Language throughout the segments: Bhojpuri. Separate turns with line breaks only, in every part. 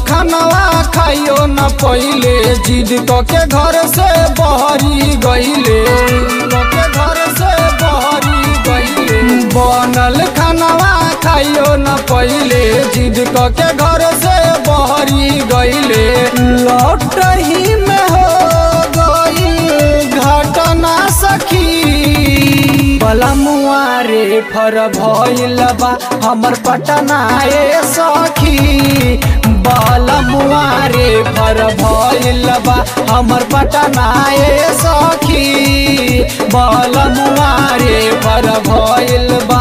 खानवा खाइयो न पहिले जिद क के घर से बहरी गईले के घर से बहरी गईले बनल खानवा खाइयो न पहिले जिद क के घर से बहरी गईले लौटही में हो गई घटना सखी बलमुआ रे फर भइल बा हमर पटना ए सखी बलमुआ रे फर भइल बा हमर पटना ए सखी बलमुआ रे फर भइल बा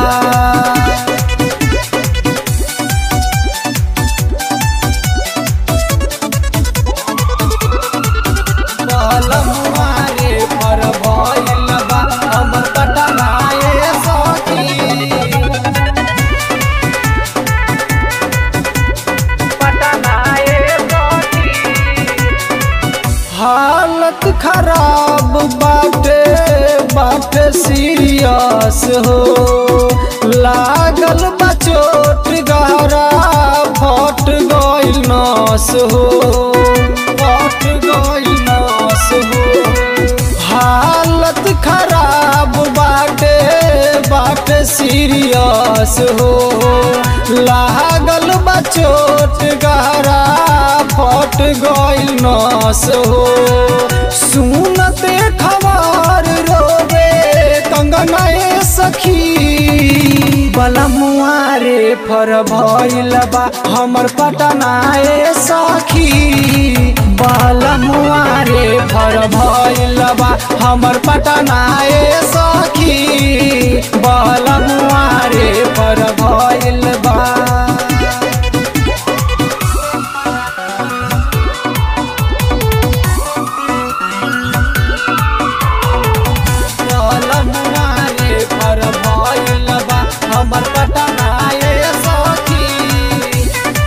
बलमुआ रे फर भइल बा हमर पटना ए सखी हालत खराब बाटे बाटे सीरियस हो लागल बा चोट गहरा फट गइल नस हो फट गइल नस हो हालत खराब बाटे बाटे सीरियस हो लागल बा चोट गहरा फट गइल नस हो सुनते खबर रोवे कंगना ए सखी बलमुआ रे फर भइल बा हमर पटना ए सखी बलमुआ रे फर भइल बा हमर पटना ए सखी बलमुआ रे फर भइल बा बलमुआ रे फर भइल बा हमर पटना ए सखी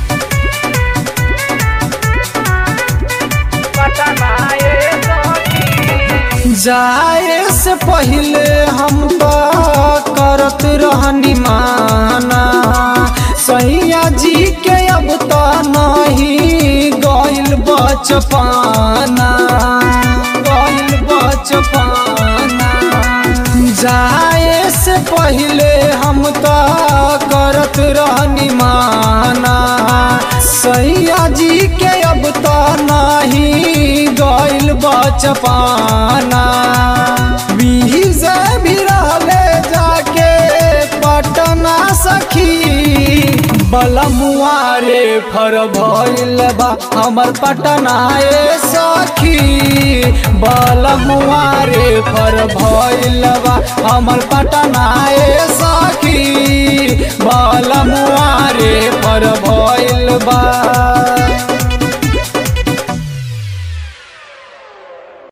जाए से पहले हम तो करत रहनी माना सैया जी के अब तो नहीं गइल बचपाना गइल बचपाना जाए से पहले हम तो करत रहनी माना सैया जी के अब तो नहीं गइल बचपाना बीही से भी रहले जाके पटना सखी बलमुआ रे फर भइल बा हमर पटना ए सखी बलमुआ रे फर भइल बा हमर पटना ए सखी बलमुआ रे फर भइल बा